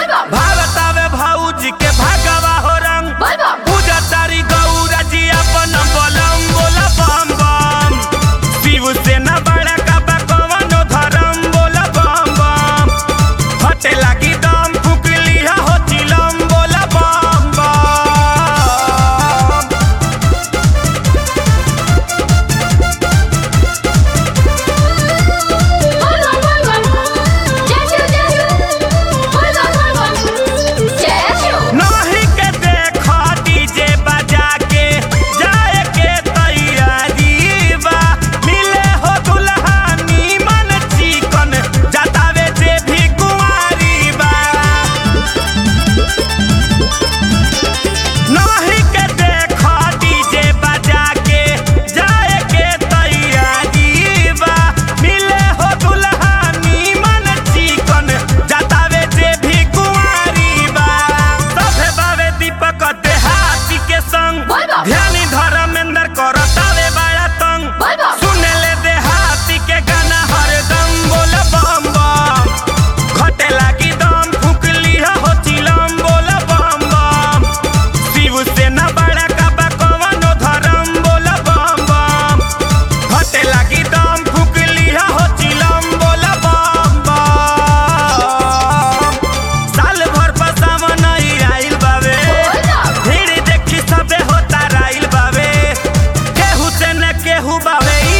भारतावे भाऊजी के भागवा हो रंग पूजा तारी गौरा जी अपन बलम बोला बम बम शिव सेना बड़ा का बा कवनो धर्म बोला बम बम फटे लागी दम फूक लिया हो चिलम बोला बम बम नहीं के देखा डीजे बजा के जाए के तैयारी बा मिले हो दुल्हनी मन चिकन जतावे जे भी कुंवारी बा नहीं के देखा डीजे बजा के जाए के तैयारी बा मिले हो दुल्हनी मन चिकन जतावे जे भी कुंवारी बा सभे बावे दीपक देहाती के संग ध्यानी धर्मेंद्र करतावे बड़ा तंग सुने ले देहाती के गाना हरदम बोल बम बम घटे लागी दम फूक लिया हो चिलम बोल बम बम शिव सेना बड़ा का बा कवनो धर्म बोल बम बम घटे लागी दम फूक लिया हो चिलम बोल बम बम साल भर पसावन आइल बावे भीड़ देखी सबे होता राइल बावे केहू से न केहू बावे